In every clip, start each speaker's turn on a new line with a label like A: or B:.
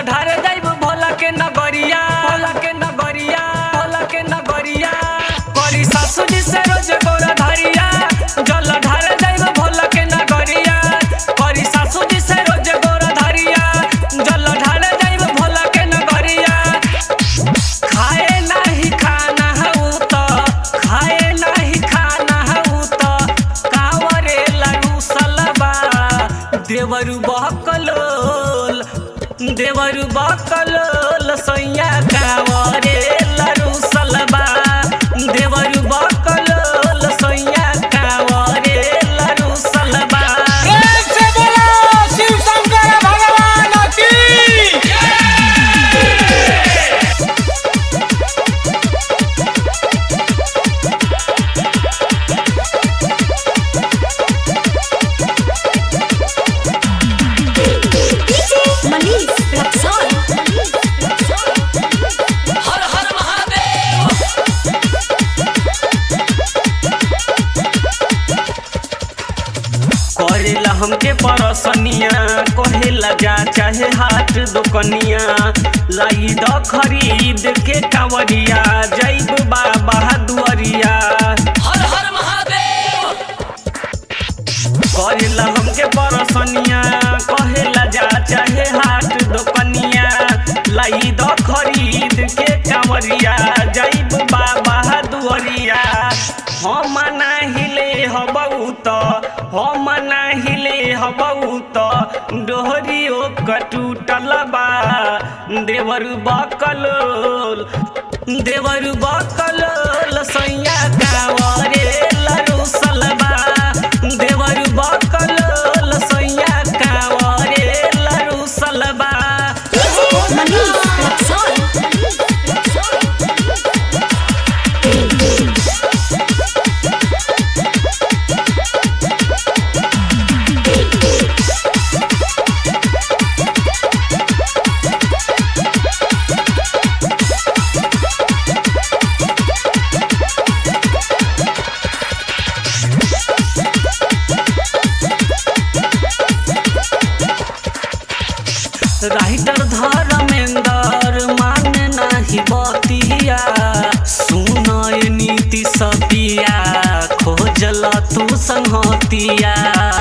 A: ढारे जाइब भोला के नगरिया भोला के नगरिया भोला के नगरिया करी सासू जी से रोज गोरा धरिया जल ढारे जाइब भोला के नगरिया करी सासू जी से रोज गोरा धरिया जल ढारे जाइब भोला के नगरिया खाए नाही खाना हऊ त खाए नाही खाना हऊ त कावरे लरू सलबा देवरु बकलोल देवरु बकलोल सैया कावरे लरू सलबा देवरु बकलोल सैया कावरे लरू सलबा
B: प्रेम से बोलो शिव शंकर भगवान की
C: DJ Manish Rexon.
A: हर हर महादेव करेला हमके परसनिया कहेला जा चाहे हाथ दुकनिया लाई द खरीद के कावरिया जैब बाबा दुआरिया हर हर महादेव करेला हमके परसनिया कहेला जा चाहे हाथ दुकनिया लाई द खरीद के कावरिया जैब बाबा दुआरिया हम नाहिले हबऊ त हम नाहिले हबऊ त डोहरियो कटूटल बा देवरु बकलोल देवरु बकलोल सैया कावरे लरू सलबा देवरु बकलोल सैया कावरे लरू सलबा
C: DJ Manish Rexon.
A: Writer Dharmendra मान नाही बतिया सुनय नीति सपिया खोजल तू संहतिया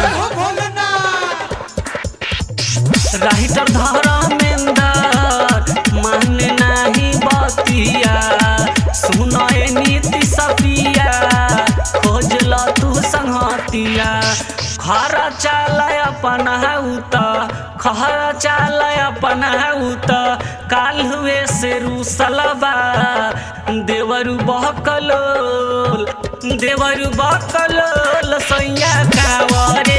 A: राइटर धर्मेंद्र मान नाही बतिया सुनय नीति सपिया खोजल तू संहतिया खरा चाल अपन उत खरा चाल अपन उत काल हुए से रूसलबा देवरु बहकलोल देवरु बहकलोल सैया कावरे